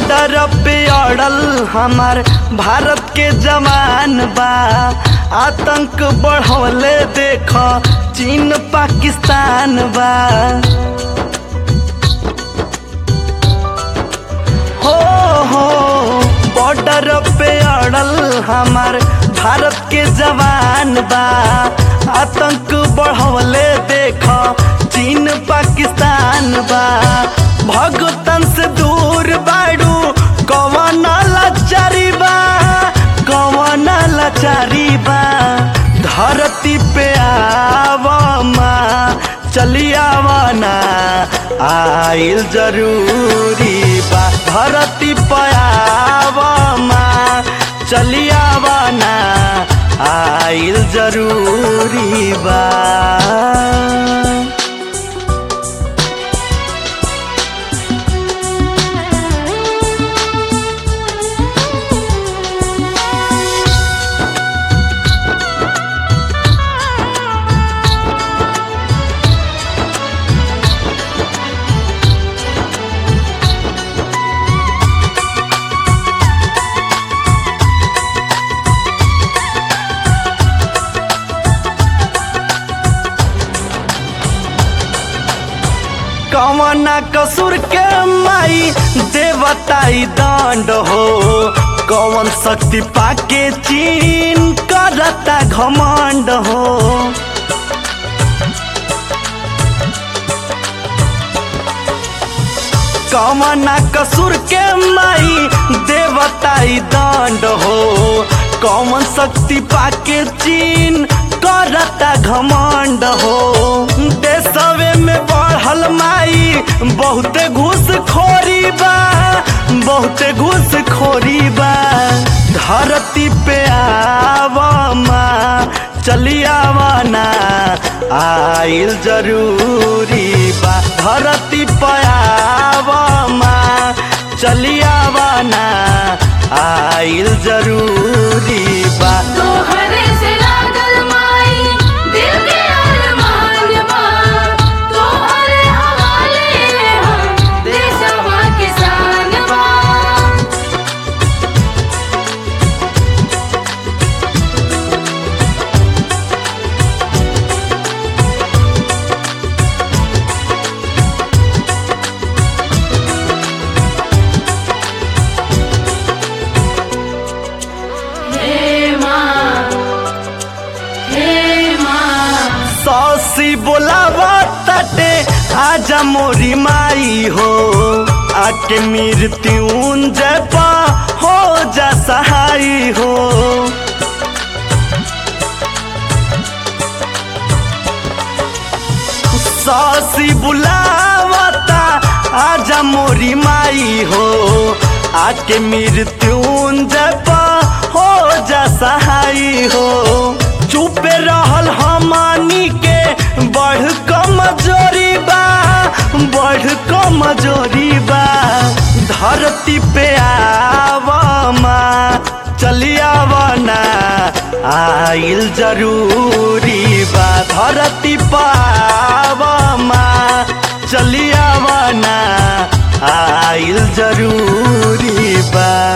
border पे अड़ल हमार भारत के जवान बा आतंक बढ़वले देख चीन पाकिस्तान बा हो हो बॉर्डर पे अड़ल हमार भारत के जवान बा आतंक बढ़वले देख चीन पाकिस्तान बा भगतन से दूर बाड़ू कवन लाचारी बा कवन लाचारी बा धरती पे आवमा चली आवना आइल जरूरी बा धरती पे आवमा चली आवना आइल जरूरी बा कवना कसूर के माई देवताई दंड हो कवन शक्ति पाके चीन करता घमंड हो कवना कसूर के माई देवताई दंड हो कौन शक्ति पाके चीन करता घमंड हो देशवे में बढ़ल माई बहुते घूस खोरी बा बहुते घूस खोरी बा धरती पे आवमा चली आवना आइल जरूरी बा धरती पे आवमा चली आवना आइल जरूरी बा तोहरे से लागल माई दिल के अरमान बा तोहरे हवाले हम देशवा किसान बा हे माँ हे माँ सौसी बोलावा तटे आजा मोरी माई हो आके मृत्युंजय पा हो जा सहाई हो सौसी बुलावता आजा मोरी माई हो आके मृत्युंजय पा हो जा सहाई हो चुपे रहल हमानी के बढ़ कमजोरी बा बढ़ कमजोरी बा धरती पे आवमा चली आवना आइल जरूरी बा धरती पावमा चली आवना आइल जरूरी बा